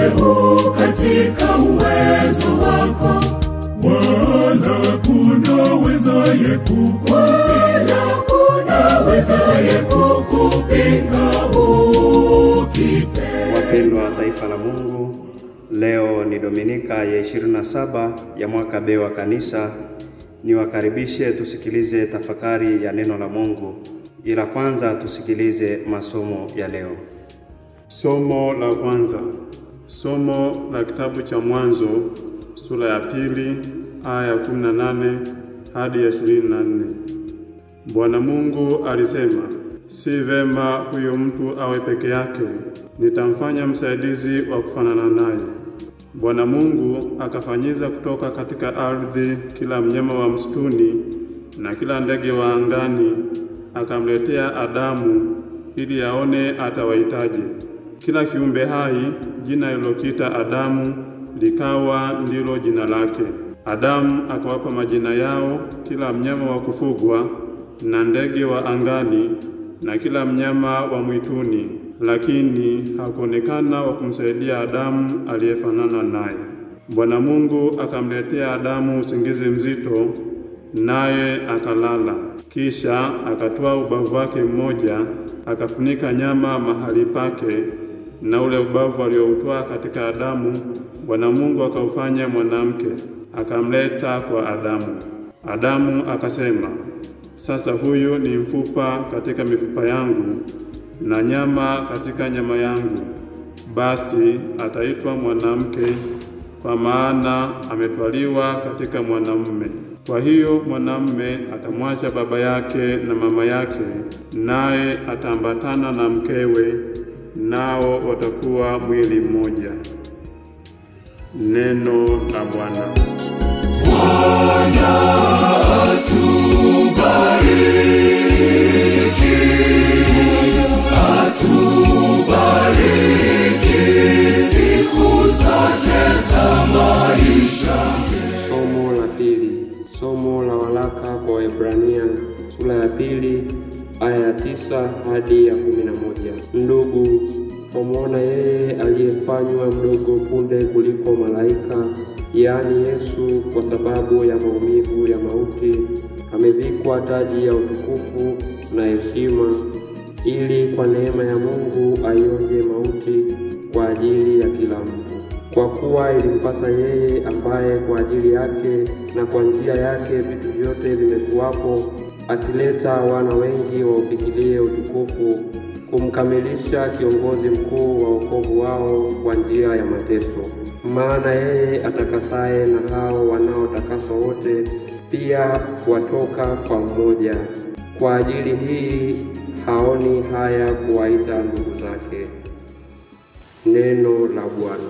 huu katika uwezo wako, wala kuna wezaye kukupinga, kuna wezaye kukupinga ukipenda. Wapendwa wa taifa la Mungu, leo ni Dominika ya 27 ya mwaka B wa Kanisa. Niwakaribishe tusikilize tafakari ya neno la Mungu, ila kwanza tusikilize masomo ya leo. Somo la kwanza, somo la kitabu cha Mwanzo sura ya pili aya ya 18 hadi ya 24. Bwana Mungu alisema, si vema huyo mtu awe peke yake, nitamfanya msaidizi wa kufanana naye. Bwana Mungu akafanyiza kutoka katika ardhi kila mnyama wa msituni na kila ndege wa angani, akamletea Adamu ili aone atawahitaji. Kila kiumbe hai jina lilokita Adamu likawa ndilo jina lake. Adamu akawapa majina yao kila mnyama wa kufugwa na ndege wa angani na kila mnyama wa mwituni, lakini hakuonekana wa kumsaidia Adamu aliyefanana naye. Bwana Mungu akamletea Adamu usingizi mzito, naye akalala. Kisha akatoa ubavu wake mmoja, akafunika nyama mahali pake, na ule ubavu alioutoa katika Adamu, Bwana Mungu akaufanya mwanamke, akamleta kwa Adamu. Adamu akasema, sasa huyu ni mfupa katika mifupa yangu na nyama katika nyama yangu, basi ataitwa mwanamke, kwa maana ametwaliwa katika mwanamume. Kwa hiyo mwanamume atamwacha baba yake na mama yake, naye ataambatana na mkewe, nao watakuwa mwili mmoja. Neno la Bwana. Bwana atubariki, atubariki siku zote za maisha. Somo la pili, somo la waraka kwa Waebrania sura ya pili aya ya tisa hadi ya kumi na moja. Ndugu, wamwona yeye aliyefanywa mdogo punde kuliko malaika, yaani Yesu, kwa sababu ya maumivu ya mauti, amevikwa taji ya utukufu na heshima, ili kwa neema ya Mungu aionje mauti kwa ajili ya kila mtu kwa kuwa ilimpasa yeye ambaye kwa ajili yake na kwa njia yake vitu vyote vimekuwapo, akileta wana wengi waufikirie utukufu, kumkamilisha kiongozi mkuu wa wokovu wao kwa njia ya mateso. Maana yeye atakasaye na hao wanaotakaswa wote pia watoka kwa mmoja. Kwa ajili hii haoni haya kuwaita ndugu zake. Neno la Bwana.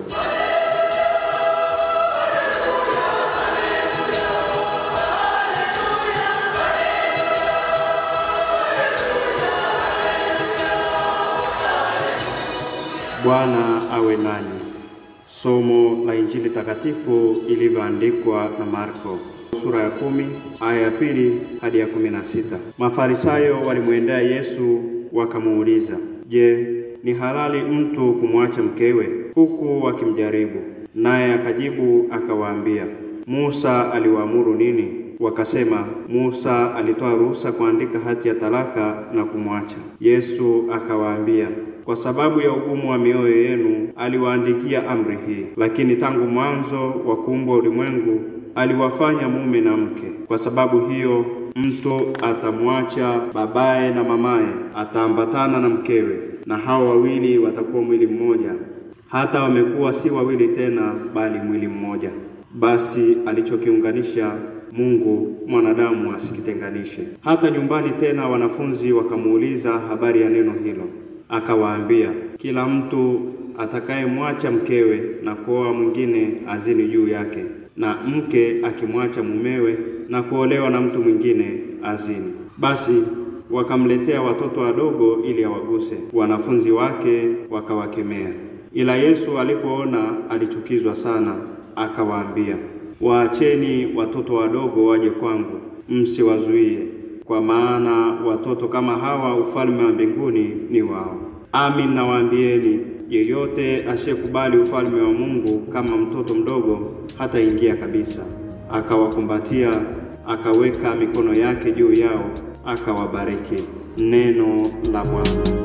Bwana awe nanyi. Somo la Injili takatifu ilivyoandikwa na Marko sura ya kumi aya ya pili hadi ya kumi na sita. Mafarisayo walimwendea Yesu wakamuuliza, Je, ni halali mtu kumwacha mkewe? Huku wakimjaribu. Naye akajibu akawaambia, Musa aliwaamuru nini? Wakasema, Musa alitoa ruhusa kuandika hati ya talaka na kumwacha. Yesu akawaambia, kwa sababu ya ugumu wa mioyo yenu aliwaandikia amri hii, lakini tangu mwanzo wa kuumbwa ulimwengu aliwafanya mume na mke. Kwa sababu hiyo mtu atamwacha babaye na mamaye, ataambatana na mkewe, na hao wawili watakuwa mwili mmoja. Hata wamekuwa si wawili tena, bali mwili mmoja. Basi alichokiunganisha Mungu mwanadamu asikitenganishe. Hata nyumbani tena wanafunzi wakamuuliza habari ya neno hilo. Akawaambia, kila mtu atakayemwacha mkewe na kuoa mwingine azini juu yake, na mke akimwacha mumewe na kuolewa na mtu mwingine azini. Basi wakamletea watoto wadogo ili awaguse. Wanafunzi wake wakawakemea. Ila Yesu alipoona alichukizwa sana, akawaambia, waacheni watoto wadogo waje kwangu, msiwazuie, kwa maana watoto kama hawa ufalme wa mbinguni ni wao. Amin nawaambieni, yeyote asiyekubali ufalme wa Mungu kama mtoto mdogo hataingia kabisa. Akawakumbatia, akaweka mikono yake juu yao, akawabariki. Neno la Bwana.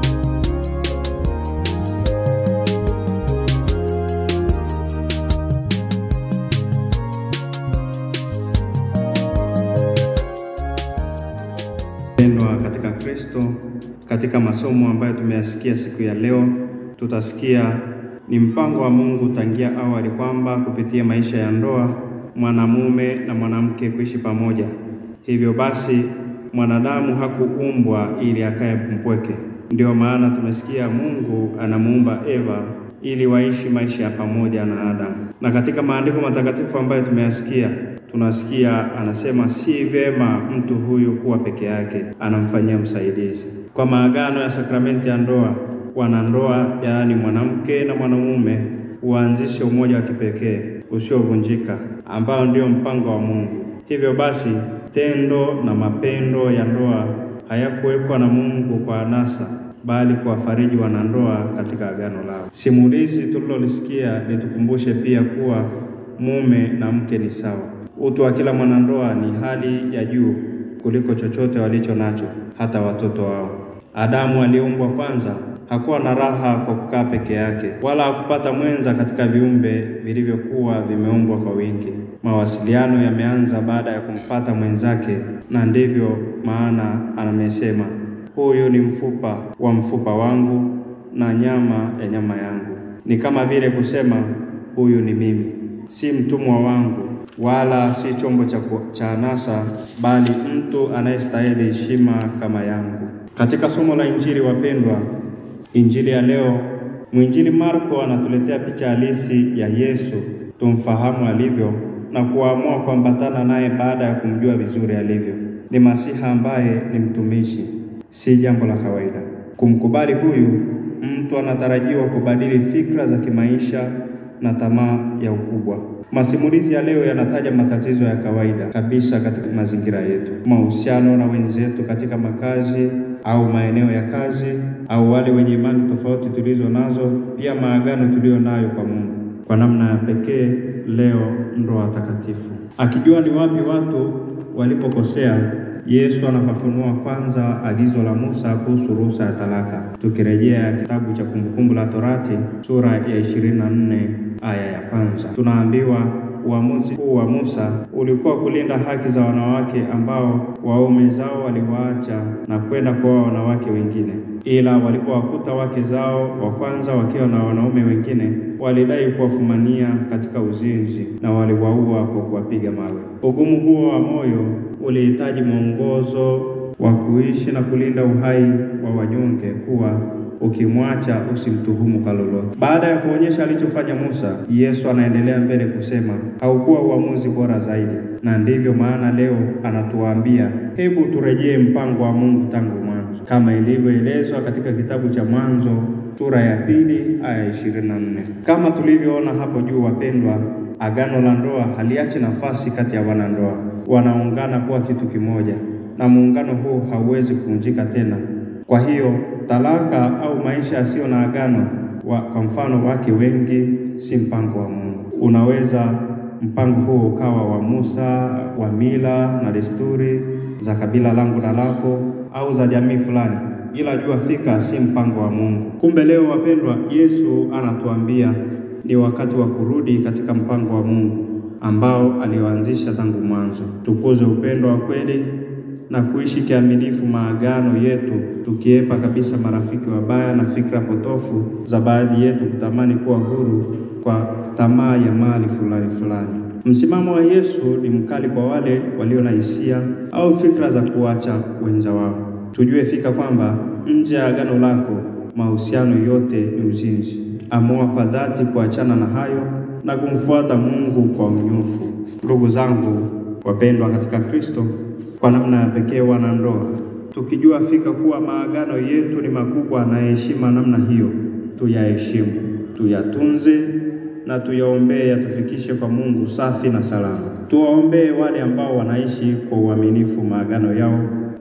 Pendwa katika Kristo, katika masomo ambayo tumeyasikia siku ya leo, tutasikia ni mpango wa Mungu tangia awali kwamba kupitia maisha ya ndoa mwanamume na mwanamke kuishi pamoja. Hivyo basi mwanadamu hakuumbwa ili akae mpweke. Ndio maana tumesikia Mungu anamuumba Eva ili waishi maisha ya pamoja na Adamu. Na katika maandiko matakatifu ambayo tumeyasikia tunasikia anasema si vema mtu huyu kuwa peke yake, anamfanyia msaidizi. Kwa maagano ya sakramenti ya ndoa, wanandoa yaani mwanamke na mwanamume huanzishe umoja wa kipekee usiovunjika ambao ndio mpango wa Mungu. Hivyo basi tendo na mapendo ya ndoa hayakuwekwa na Mungu kwa anasa bali kuwafariji wanandoa katika agano lao. Simulizi tulilolisikia litukumbushe pia kuwa mume na mke ni sawa. Utu wa kila mwanandoa ni hali ya juu kuliko chochote walicho nacho, hata watoto wao. Adamu aliyeumbwa kwanza hakuwa na raha kwa kukaa peke yake, wala hakupata mwenza katika viumbe vilivyokuwa vimeumbwa kwa wingi. Mawasiliano yameanza baada ya kumpata mwenzake, na ndivyo maana anamesema, huyu ni mfupa wa mfupa wangu na nyama ya nyama yangu. Ni kama vile kusema huyu ni mimi, si mtumwa wangu wala si chombo cha, cha anasa, bali mtu anayestahili heshima kama yangu. Katika somo la Injili, wapendwa, Injili ya leo, mwinjili Marko anatuletea picha halisi ya Yesu, tumfahamu alivyo na kuamua kuambatana naye baada ya kumjua vizuri alivyo. Ni Masiha ambaye ni mtumishi, si jambo la kawaida. Kumkubali huyu mtu anatarajiwa kubadili fikra za kimaisha na tamaa ya ukubwa. Masimulizi ya leo yanataja matatizo ya kawaida kabisa katika mazingira yetu, mahusiano na wenzetu katika makazi au maeneo ya kazi, au wale wenye imani tofauti tulizo nazo, pia maagano tuliyo nayo kwa Mungu. Kwa namna ya pekee leo, ndoa takatifu. Akijua ni wapi watu walipokosea, Yesu anafafanua kwanza agizo la Musa kuhusu ruhusa ya talaka. Tukirejea kitabu cha Kumbukumbu la Torati sura ya 24 aya ya kwanza, tunaambiwa uamuzi huu wa Musa ulikuwa kulinda haki za wanawake ambao waume zao waliwaacha na kwenda kuoa wanawake wengine, ila walipowakuta wake zao wa kwanza wakiwa na wanaume wengine, walidai kuwafumania katika uzinzi na waliwaua kwa kuwapiga mawe. Ugumu huo wa moyo ulihitaji mwongozo wa kuishi na kulinda uhai wa wanyonge, kuwa ukimwacha usimtuhumu kwa lolote. Baada ya kuonyesha alichofanya Musa, Yesu anaendelea mbele kusema haukuwa uamuzi bora zaidi, na ndivyo maana leo anatuambia hebu turejee mpango wa Mungu tangu mwanzo, kama ilivyoelezwa katika kitabu cha Mwanzo sura ya pili aya 24. Kama tulivyoona hapo juu, wapendwa, agano la ndoa haliachi nafasi kati ya wanandoa, wanaungana kuwa kitu kimoja, na muungano huu hauwezi kuvunjika tena. Kwa hiyo talaka au maisha yasiyo na agano wa, kwa mfano wake wengi, si mpango wa Mungu. Unaweza mpango huo ukawa wa Musa, wa mila na desturi za kabila langu na lako, au za jamii fulani, ila jua fika, si mpango wa Mungu. Kumbe leo, wapendwa, Yesu anatuambia ni wakati wa kurudi katika mpango wa Mungu ambao alioanzisha tangu mwanzo. Tukuze upendo wa kweli na kuishi kiaminifu maagano yetu, tukiepa kabisa marafiki wabaya na fikra potofu za baadhi yetu kutamani kuwa huru kwa tamaa ya mali fulani fulani. Msimamo wa Yesu ni mkali kwa wale walio na hisia au fikra za kuacha wenza wao. Tujue fika kwamba nje ya agano lako mahusiano yote ni uzinzi. Amua kwa dhati kuachana na hayo na kumfuata Mungu kwa unyofu. Ndugu zangu wapendwa katika Kristo, kwa namna ya pekee wanandoa, tukijua fika kuwa maagano yetu ni makubwa na heshima namna hiyo, tuyaheshimu, tuyatunze na tuyaombee yatufikishe kwa Mungu safi na salama. Tuwaombee wale ambao wanaishi kwa uaminifu maagano yao.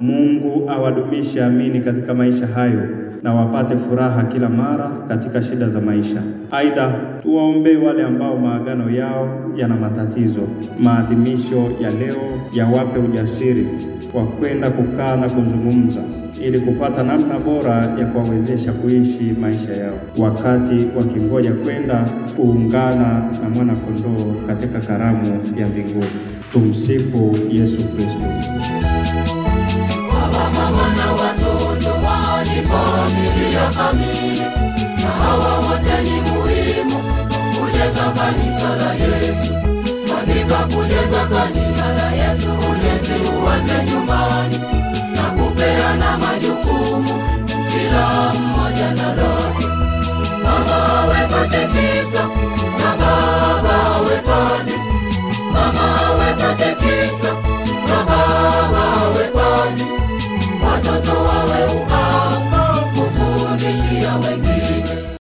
Mungu awadumishe amini katika maisha hayo na wapate furaha kila mara katika shida za maisha. Aidha, tuwaombee wale ambao maagano yao yana matatizo. Maadhimisho ya leo yawape ujasiri wa kwenda kukaa na kuzungumza ili kupata namna bora ya kuwawezesha kuishi maisha yao wakati wakingoja kwenda kuungana na mwana kondoo katika karamu ya mbinguni. Tumsifu Yesu Kristo. Baba, mama na watoto wao ni familia kamili, na hawa wote ni muhimu kujenga kanisa la Yesu. Katika kujenga kanisa la Yesu, ujenzi uanze nyumbani na kupeana majukumu, kila mmoja na lake. Mama awe katekista na baba awe padri, mama awe katekista na baba awe padri watoto wawe ubao kufundishia wengine.